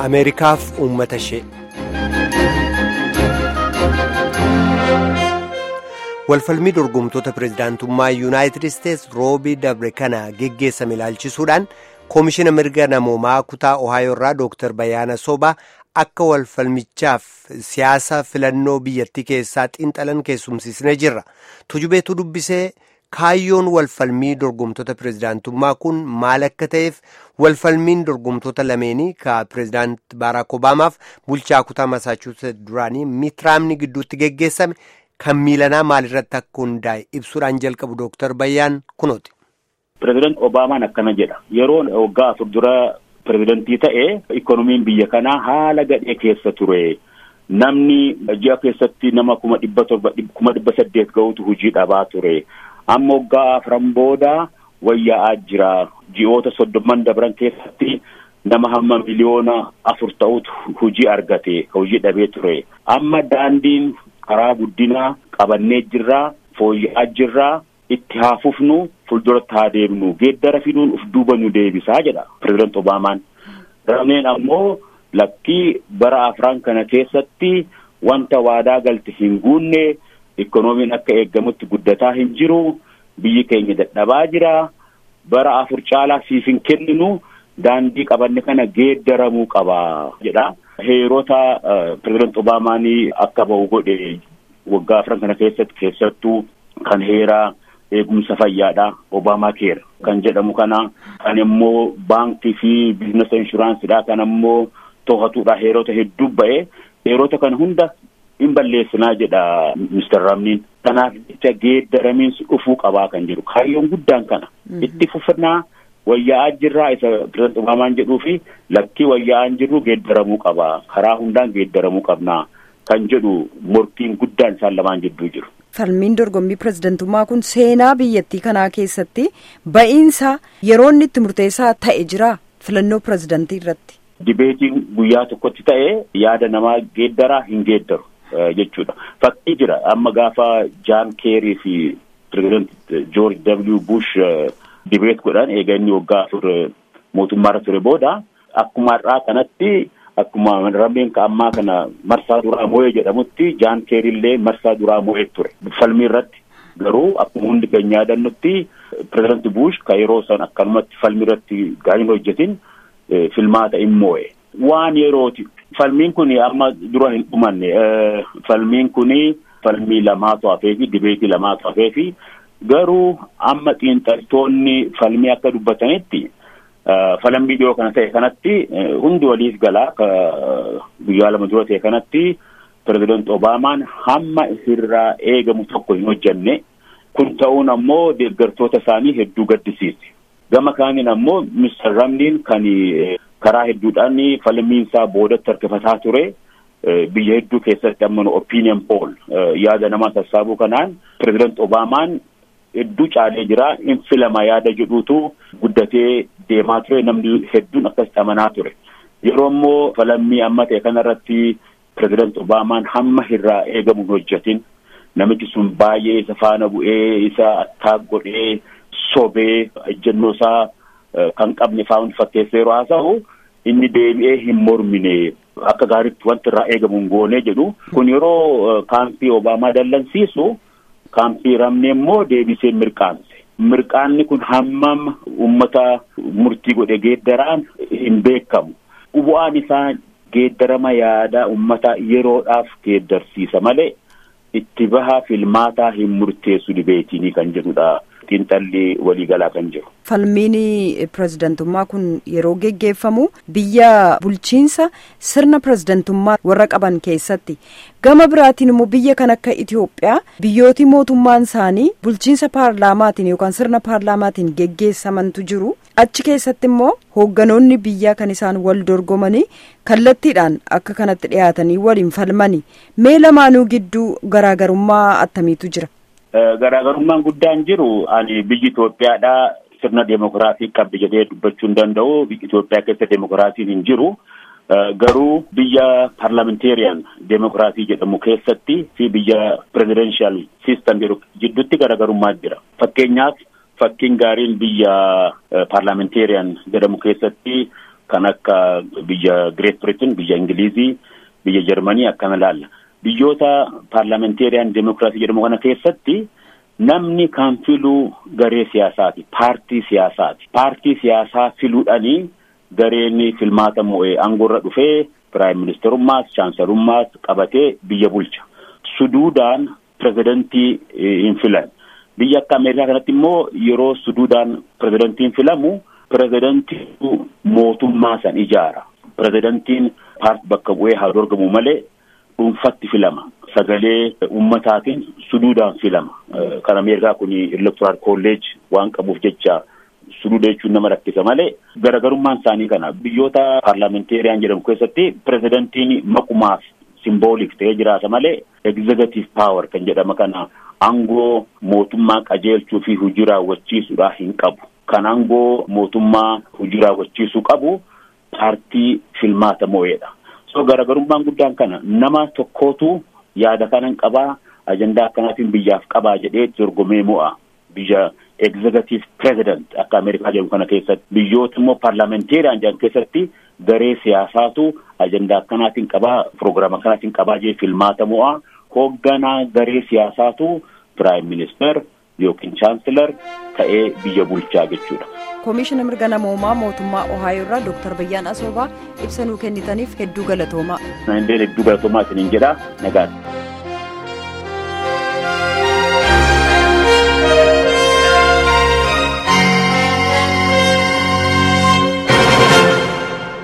ameerikaaf uummata ishee. walfalmii dorgomtoota pirezidaantummaa yuunaayitid isteets roobii dabre kana geggeessame ilaalchisuudhaan koomishina mirga namoomaa kutaa ohaayoo irraa dooktar Bayaana Sobaa akka walfalmichaaf siyaasa filannoo biyyattii keessaa xiinxalan keessumsiisnee jirra tujubeetu dubbisee kaayyoon walfalmii dorgomtoota pirezidaantummaa kun maal akka ta'eef walfalmiin dorgomtoota lameenii ka pirezidaant baaraak obaamaaf bulchaa kutaa masaachuuset duraanii miitiraamni gidduutti geggeessame. kan miilanaa maalirratti akka hundaa'e ibsuudhaan jalqabu dooktar Bayyaan kunooti. Pireezidaant Obaamaan akkana jedha yeroo waggaa afur dura pireezidantii ta'e ikonomiin biyya kanaa haala gadhee keessa ture namni ji'a keessatti nama kuma dhibba torba kuma dhibba saddeet ga'utu hojii dhabaa ture amma waggaa afran booda wayyaa'aa jira ji'oota soddomman dabran keessatti nama hamma miliyoona afur ta'utu hojii argate hojii dhabee ture amma daandiin. karaa guddinaa qabannee jirraa fooyya'aa jirraa itti haa fufnu fuulduratti haa deemnu geeddara fiduun uf duuba nu deebisaa jedha pireezidaant Obaamaan. Ramneen ammoo lakkii bara afran kana keessatti wanta waadaa galte hin guunne ikkonoomiin akka eeggamutti guddataa hin jiru biyyi keenya dadhabaa jira bara afur caalaa siif hin kenninu daandii qabanne kana geeddaramuu qaba jedha. Heerota pireezidaant Obaamaan akka bahu godhe waggaa afran kana keessatti keessattuu kan heeraa eegumsa fayyaadha Obaamaa keera kan jedhamu kana kan immoo baankii fi biizinasa inshuraansidha kan ammoo to'atuudha heerota hedduu ba'e heerota kana hunda hin balleessinaa jedha Mr. Ramniin. Kanaaf jecha geeddaramiinsi dhufuu qabaa kan jiru kaayyoon guddaan kana itti fufnaa. wayyaa'aa jirraa isa pireezidaant Obaamaan jedhuu fi lakkii wayyaa'aan jirru geeddaramuu qaba karaa hundaan geeddaramuu qabna kan jedhu morkiin guddaan isaan lamaan jidduu jiru. Falmiin dorgommii pireezidantummaa kun seenaa biyyattii kanaa keessatti ba'iinsa yeroo inni itti murteessaa ta'e jira filannoo pireezidantii irratti. Dibeetiin guyyaa tokkotti ta'e yaada namaa geeddaraa hin geeddaru jechuudha. Fakkii jira amma gaafa Jaan Keerii fi pireezidaant Joorj W. Bush. Dibeet godhan eega inni waggaa afur mootummaarra ture booda akkuma har'aa kanatti akkuma rameen ammaa kana marsaa duraa moo'ee jedhamutti jaan keerillee marsaa duraa moo'ee ture falmii irratti garuu akkuma hundi keenya yaadannutti pireezidaanti buush ka yeroo san akkanumatti falmii irratti gaarii hojjetin filmaata hin moo'e. Waan yerooti falmiin kun amma dura hin dhumanne falmiin kun falmii lamaatu hafee fi dibeetii lamaatu hafee fi. Garuu amma xiinxaltoonni falmii akka dubbatanitti falmii dhiyoo kana ta'e kanatti hundi waliif galaa guyyaa lama dura ta'e kanatti pireezidaant Obaamaan hamma irraa eegamu tokko hin hojjenne kun ta'uun ammoo deeggartoota isaanii hedduu gaddisiise. Gama kaaniin ammoo Mr. Ramniin kan karaa hedduudhaan falmiin isaa boodatti harkifataa ture. Biyya hedduu keessatti amma opinion poll yaada namaa sassaabuu kanaan pireezidaant Obaamaan. Hedduu caalee jira in filama yaada jedhuutu guddatee deemaa ture namni hedduun akkasitti amanaa ture yeroo immoo falmii amma ta'e kanarratti pireezidaant Obaamaan hamma irraa eegamu hojjetin namichi sun baay'ee isa faana bu'ee isa attaak godhee sobee ejjennoo isaa kan qabne faa'uun fakkeessee yeroo haasa'u inni deebi'ee hin mormine akka gaariitti wanti irraa eegamu hin goone jedhu kun yeroo kaampii Obaamaa dallansiisu. Kaampii ramne immoo deebisee mirqaanse. Mirqaanni kun hammam uummata murtii godhe geeddaraan hin beekamu. Bu'aan isaa geeddarama yaada uummata yeroodhaaf geeddarsiisa malee itti bahaa filmaataa hin murteessu dibeetinii kan jedhudha. Xiinxalli waliigalaa kan jiru. Falmiin pireezidantummaa kun yeroo geggeeffamu biyya bulchiinsa sirna pireezidantummaa warra qaban keessatti gama biraatiin immoo biyya kan akka Itoophiyaa biyyooti mootummaan isaanii bulchiinsa paarlaamaatiin yookaan sirna paarlaamaatiin geggeessamantu jiru achi keessatti immoo hoogganoonni biyyaa kan isaan wal dorgomanii kallattiidhaan akka kanatti dhiyaatanii waliin falmanii mee lamaanuu gidduu garaagarummaa attamiitu jira. Garaagarummaan guddaan jiru ani biyyi Itoophiyaadhaa sirna deemokiraasii qabdi jedhee dubbachuu hin danda'u. Biyyi Itoophiyaa keessa deemokiraasiin hin jiru. Garuu biyya parliamentarian deemokiraasii jedhamu keessatti fi biyya presidential system jedhu jidduutti garaagarummaa jira. Fakkeenyaaf fakkiin gaariin biyya parliamentarian jedhamu keessatti kan akka biyya Great Britain, biyya Ingilizii, biyya Jarmanii akkana laalla. Biyyoota paarlamenteeriyaan deemokiraasii jedhamu kana keessatti namni kan filuu garee siyaasaati. Paartii siyaasaati. Paartii siyaasaa filuudhanii gareen filmaata mo'ee aangoorra dhufee piraayim ministerummaas chaansalummaas qabatee biyya bulcha. Suduudaan pirezidantii hin filan. Biyya akka Ameerikaa kanatti immoo yeroo suduudaan pirezidantiin filamu pirezidantii mootummaa san ijaara. Pirezidantiin paartii bakka bu'ee haa dorgamu malee dhuunfatti filama. Sagalee ummataatiin suduudaan filama. Kan Ameerikaa kun electoral college waan qabuuf jecha suduuda jechuun nama rakkisa malee garaagarummaan isaanii kana biyyoota paarlamenteeriyaan jedhamu keessatti pirezidantiin maqumaaf simboolik ta'ee jiraata malee egzegative paawer kan jedhama kana aangoo mootummaa qajeelchuu fi hojii raawwachiisuudhaa hin qabu. Kan aangoo mootummaa hojii raawwachiisuu qabu paartii filmaata mo'eedha. So garaagarummaan guddaan kana nama tokkootu yaada kanan qabaa ajandaa akkanaatiin biyyaaf qabaa jedhee dorgomee mo'a biyya executive president akka Ameerikaa jedhamu kana keessatti biyyoota immoo paarlamenteeriyaan jedhamu keessatti garee siyaasaatu ajandaa akkanaatiin qabaa piroogiraama akkanaatiin qabaa jee filmaata mo'a hoogganaa garee siyaasaatu piraayim minister yookiin chaansilar ta'ee biyya bulchaa jechuudha. koomishina mirga namoomaa mootummaa ohaayoo irraa dooktar Bayyaan Asoobaa ibsa nuu kennitaniif hedduu galatoomaa. Hedduu galatoomaa isiniin jedhaa nagaatti.